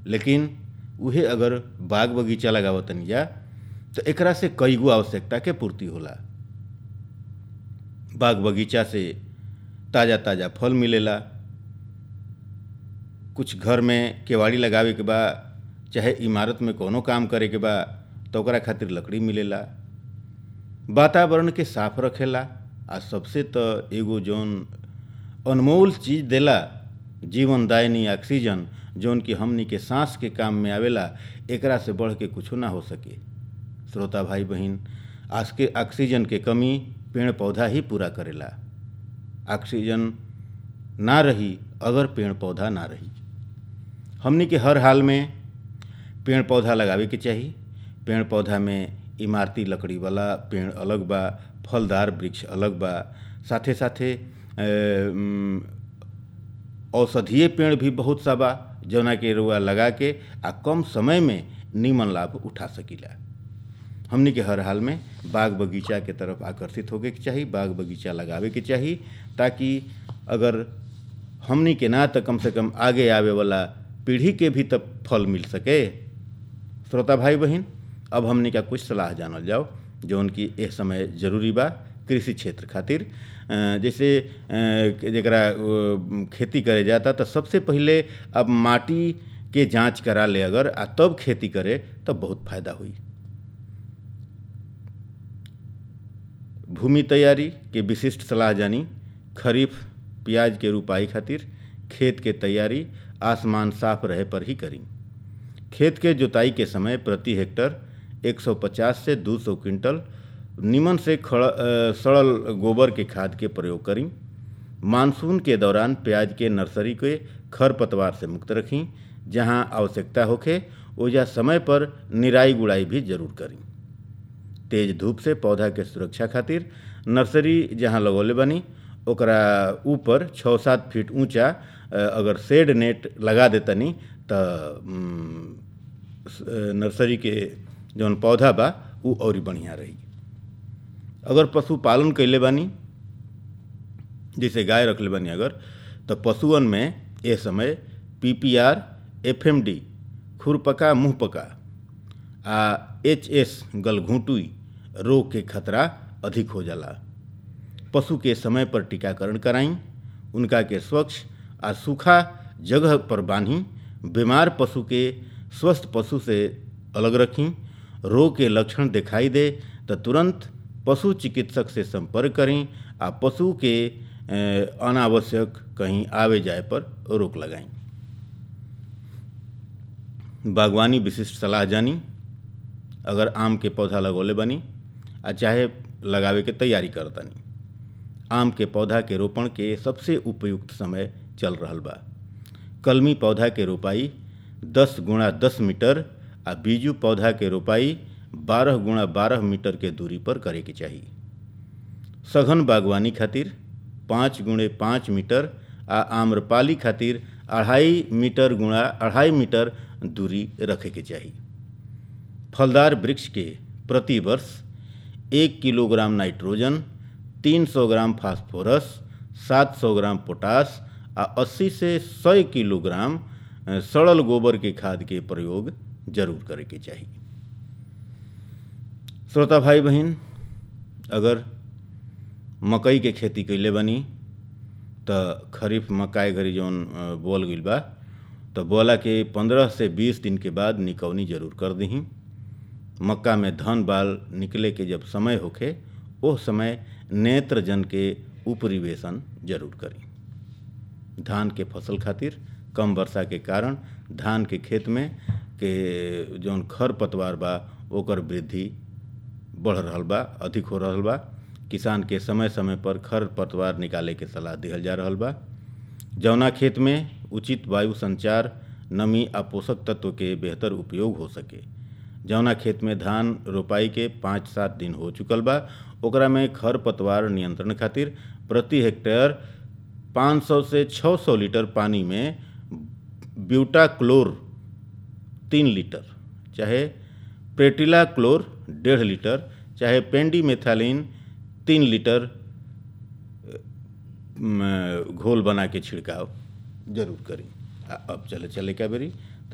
लेकिन उहे अगर बाग बगीचा लगावतनी जा तो एकरा से कईगो आवश्यकता के पूर्ति होला बाग बगीचा से ताज़ा ताज़ा फल मिलेला कुछ घर में केवाड़ी लगावे के बा चाहे इमारत में कोनो काम करे के बा तो ओकरा खातिर लकड़ी मिलेला वातावरण के साफ रखेला आ सबसे तो एगो जौन अनमोल चीज देला जीवनदायिनी ऑक्सीजन जौन कि हमनी के सांस के काम में आवेला एकरा से बढ़ के कुछो ना हो सके श्रोता भाई बहन आज के ऑक्सीजन के कमी पेड़ पौधा ही पूरा करेला ऑक्सीजन ना रही अगर पेड़ पौधा ना रही हमनी के हर हाल में पेड़ पौधा लगावे के चाही पेड़ पौधा में इमारती लकड़ी वाला पेड़ अलग बा फलदार वृक्ष अलग बा साथे साथे औषधीय पेड़ भी बहुत सा बा जौना के रुआ लगा के आ कम समय में नीमन लाभ उठा सकीला हमनी के हर हाल में बाग बगीचा के तरफ आकर्षित होके के चाही बाग बगीचा लगावे के चाही ताकि अगर हमनी के ना तो कम से कम आगे आवे वाला पीढ़ी के भी तब फल मिल सके श्रोता भाई बहन अब हमने का कुछ सलाह जानल जाओ जो उनकी यह समय जरूरी बा कृषि क्षेत्र खातिर जैसे जरा खेती करे जाता तो सबसे पहले अब माटी के जांच करा ले अगर आ तब खेती करे तब बहुत फायदा हुई भूमि तैयारी के विशिष्ट सलाह जानी खरीफ प्याज के रुपाई खातिर खेत के तैयारी आसमान साफ रहे पर ही करी खेत के जुताई के समय प्रति हेक्टर 150 से 200 क्विंटल निमन से खड़ सड़ल गोबर के खाद के प्रयोग करी मानसून के दौरान प्याज के नर्सरी के खर पतवार से मुक्त रखी जहां आवश्यकता होखे ओजा समय पर निराई गुड़ाई भी जरूर करी तेज धूप से पौधा के सुरक्षा खातिर नर्सरी जहां लगौले बनी ओकरा ऊपर छः सात फीट ऊंचा अगर शेड नेट लगा देतनी तो नर्सरी के जौन पौधा बा उ और बढ़िया रही अगर पशुपालन कैले बानी जैसे गाय रखले बानी अगर तो पशुअन में ये समय P P R F M D खुरपका मुँहपका आ एच एस गलघूटुई रोग के खतरा अधिक हो जाला पशु के समय पर टीकाकरण कराई उनका के स्वच्छ आ सूखा जगह पर बांधी बीमार पशु के स्वस्थ पशु से अलग रखी रोग के लक्षण दिखाई दे तो तुरंत पशु चिकित्सक से संपर्क करें आ पशु के अनावश्यक कहीं आवे जाए पर रोक लगाएं बागवानी विशिष्ट सलाह जानी अगर आम के पौधा लगौले बनी आ चाहे लगावे के तैयारी करतनी आम के पौधा के रोपण के सबसे उपयुक्त समय चल रहा बा कलमी पौधा के रोपाई 10 गुणा 10 मीटर आ बीजू पौधा के रोपाई 12 गुणा 12 मीटर के दूरी पर करे के चाहिए सघन बागवानी खातिर पाँच गुणे पाँच मीटर आ आम्रपाली खातिर अढ़ाई मीटर गुणा अढ़ाई मीटर दूरी रखे के चाहिए फलदार वृक्ष के प्रति वर्ष एक kilogram nitrogen 300 gram phosphorus 700 gram potash आ 80 से 100 किलोग्राम सड़ल गोबर के खाद के प्रयोग जरूर करे के चाहिए श्रोता भाई बहन अगर मकई के खेती कैले बनी तो खरीफ मकाई घरी जौन बोल गई बा तो बोला के पंद्रह से बीस दिन के बाद निकौनी जरूर कर दी मक्का में धन बाल निकले के जब समय होखे वो समय नेत्रजन के उपरिवेशन जरूर करी धान के फसल खातिर कम वर्षा के कारण धान के खेत में के जौन खर पतवार बा ओकर वृद्धि बढ़ रहा बा अधिक हो रहा बा किसान के समय समय पर खर पतवार निकाले के सलाह दिहल जा रहा बा जौना खेत में उचित वायु संचार नमी आ पोषक तत्व के बेहतर उपयोग हो सके जौना खेत में धान रोपाई के पाँच सात दिन हो चुकल बा ओकरा में खर पतवार नियंत्रण खातिर प्रति हेक्टेयर 500 से 600 लीटर पानी में ब्यूटा क्लोर तीन लीटर चाहे प्रेटिला क्लोर डेढ़ लीटर चाहे पेंडी मेथालिन तीन लीटर घोल बना के छिड़काव जरूर करी अब चले चले क्या बेरी